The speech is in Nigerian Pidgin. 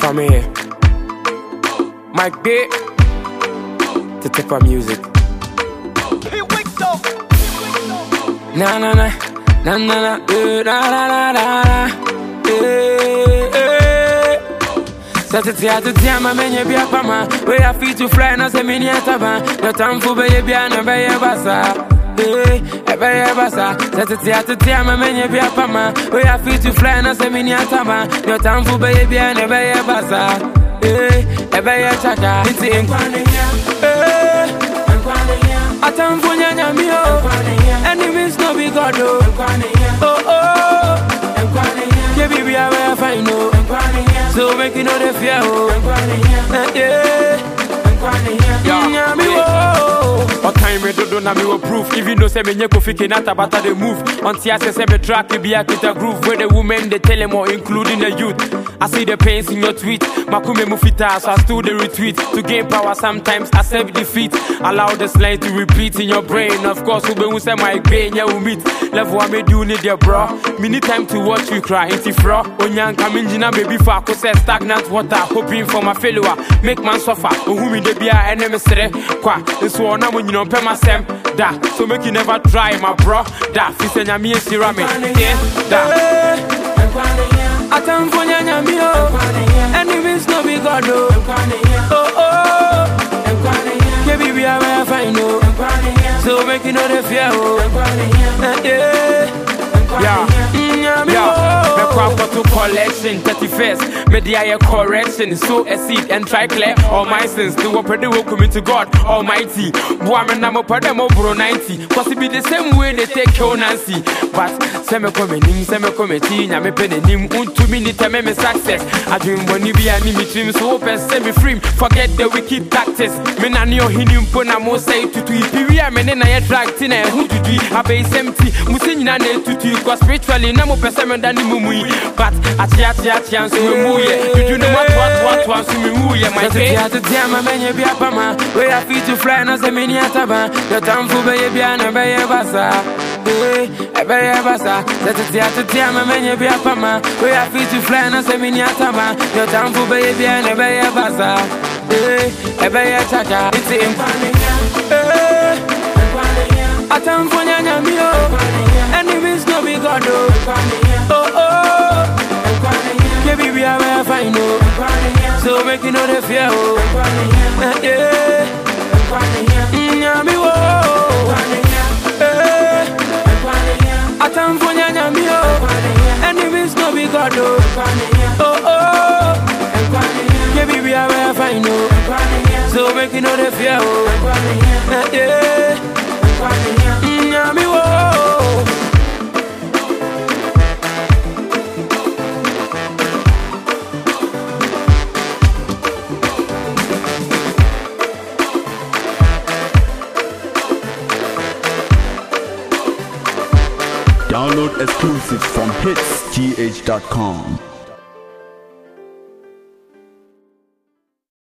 coming here. Mike B. To tip up music. Na na na. Na na na. eh, Na na na na na. Eh, eh. Satete atete ama menye bia pama We a fit to fly na se mini ataba No time for beye bia na beye basa Eh, e beye basa Satete atete ama menye bia pama We a fit to fly na se mini ataba No time for beye bia na beye basa Eh, e beye chaka Iti nkwane ya Eh, atamfo nyanya mi o Enemies no be God o Oh oh Yeah baby I will find no So make you know the fear oh Eh, Yeah Nyami o ɔkan me dodo na mewɔ proof even though sɛ menyɛ kofi kenata bata de move ɔnte ase sɛ me track bi akita groove where the women they tell them all including the youth I see the pains in your tweet Makume mu fitaa so I still the retweet To gain power sometimes accept defeat Allow the line to repeat in your brain Of course wobɛhu sɛ my pain yeah we meet Level I made you need your bro Me need time to watch you cry Inti fro Onyanka mengyina baby for ako sɛ stagnant water Hoping for my failure Make man suffer Ohu me de bia ɛne me sere Kwa nso ɔna mo nyina ɔmpɛ m'asɛm Da so make you never try my bro Da fi sɛ nyame ahyira me Yeah da Atamfo nyanya mi o Enemies no be God o Oh oh Yeah baby I will find no So make you know the fear oh Eh, Yeah Yeah. Nyami Yeah, o mekɔ akɔto collection 31st mede ayɛ correction sow a seed and try clear all my sins te wɔpɛ de wɔkumi to god almighty boa me na mopɛ dɛ moboro 90 cause it be the same way they take kill nancy but sɛ mekɔ m'anim sɛ mekɔ m'akyi nyame pɛ n'anim wontumi ni tɛmɛ me success adwenbɔne bi a ne me tirim so wopɛ sɛ me firim forget the wicked tactics me na ne ɔhene mpo na mo sɛ tutui piwi a me ne na yɛ drag ti na ɛho tutui abɛisɛm ti mu sɛ nyina na ɛtutui kɔ spiritually na mopɛ sɛ meda ne mumu yi but akyeakyeakyea nso memuyɛ dudu no moatoatoatoa nso memuyɛ my Tete faith atete ama menye bia pama We a fit to fly na se mini ataba Yo tamfu beye bia na beye basa Eh, e beye basa Tete atete ama menye bia pama We a fit to fly na se mini ataba Yo tamfu beye bia na beye basa Eh, e beye chaka Iti impane Eh, atamfo nyanya mi o Enemies no be God o Oh oh Yeah baby I will find no So make you know the fear oh Eh, Yeah Nyami wo Eh, Atamfo nyanya mi o Enemies no be God o Oh oh Yeah baby I will find no So make you know the fear oh Eh, Yeah Nyami wo Download exclusives from hitsgh.com.